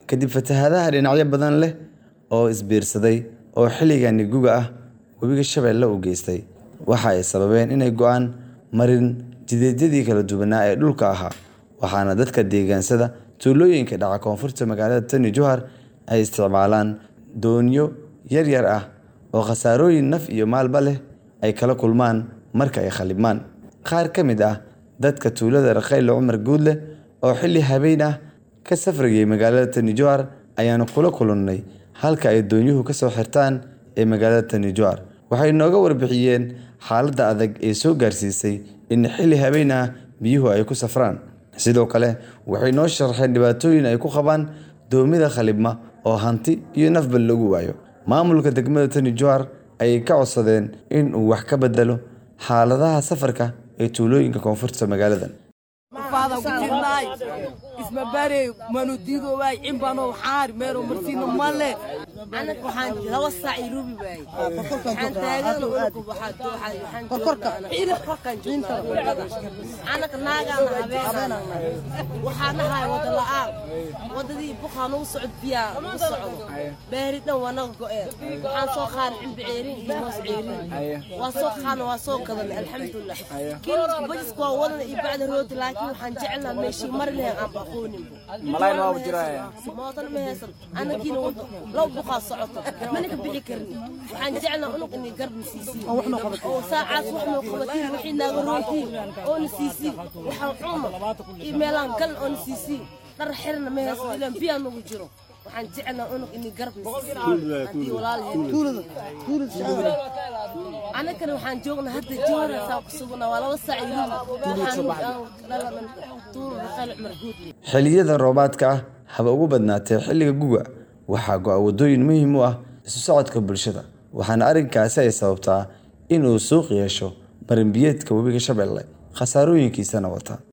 kadib fatahaadaha dhinacyo badan leh oo isbiirsaday oo xilligani guga ah webiga Shabeelle u geystay. Waxa ay sababeen inay go'aan marin jidadkii kala duwanaa ee dhulka ahaa, waxaana dadka deegaansada tuulooyinka dhaca koonfurta magaalada Tani Jowhar ay isticmaalaan doonyo yaryar ah oo khasaarooyin naf iyo maalba leh ay kala kulmaan marka ay khalibmaan. Qaar ka mid ah dadka tuulada Rakhayle Cumar Guudle oo xilli habeen ah ka safrayay magaalada Tani Jowhar ayaanu kula kulannay halka ay doonyuhu ka soo xirtaan ee magaalada Tani Jowhar. Waxay nooga warbixiyeen xaaladda adag ee soo gaarsiisay in xilli habeen ah biyuhu ay ku safraan. Sidoo kale waxay noo sharaxeen dhibaatooyin ay ku qabaan doomida khalibma oo hanti iyo nafba lagu waayo. Maamulka degmada Tani Jowhar ayay ka codsadeen in uu wax ka beddelo xaaladaha safarka ee tuulooyinka koonfurta magaaladan. isma bare manu diido waay cimbano xaar meero marsiino male anaga waxaan laba saac i rubi waay waxaan taagan waxaan waxaan korkorka ila korkan joognaa anaga naagaan habeena waxaan nahay wada la'aan wadadii buqaan ugu socod biyaa ugu socdo beeri dhan waa naga go'een waxaan soo qaadan cimbi ceerin iyo moos ceerin waa soo qaana waa soo gadan alxamdulilah kiilka bajiska waa wadan iyo bacda rooti laakiin waxaan jecelnaa meeshii mari lahayn aan baqoonin malayn waa jiraya mootan ma haysan anagiina wado laba buqaa socoto mana ka bixi karin waxaan jecelnaa unug inay garabna siisiin oo saacaas wax noo qabatiin wixii naaga rootiin oona siisiin waxaan cuno iyo meelaan galan oona siisiin dhar xirna ma haysan ilaan biyaa nagu jiro waxaan jecelnaa unug inay garabna siisiin haddii walaalaheed anagana waxaan joognaa hadda joorasaa ku sugnaa waa laba saac iyo rubi waxaan dhalanan tuur raqayl cumar guudle Xilliyada roobaadka ah haba ugu badnaatee xilliga guga waxaa go'a waddooyin muhiim u ah isu socodka bulshada waxaana arrinkaasi ay sababtaa in uu suuq yeesho marin biyeedka webiga Shabeelle khasaarooyinkiisana wata.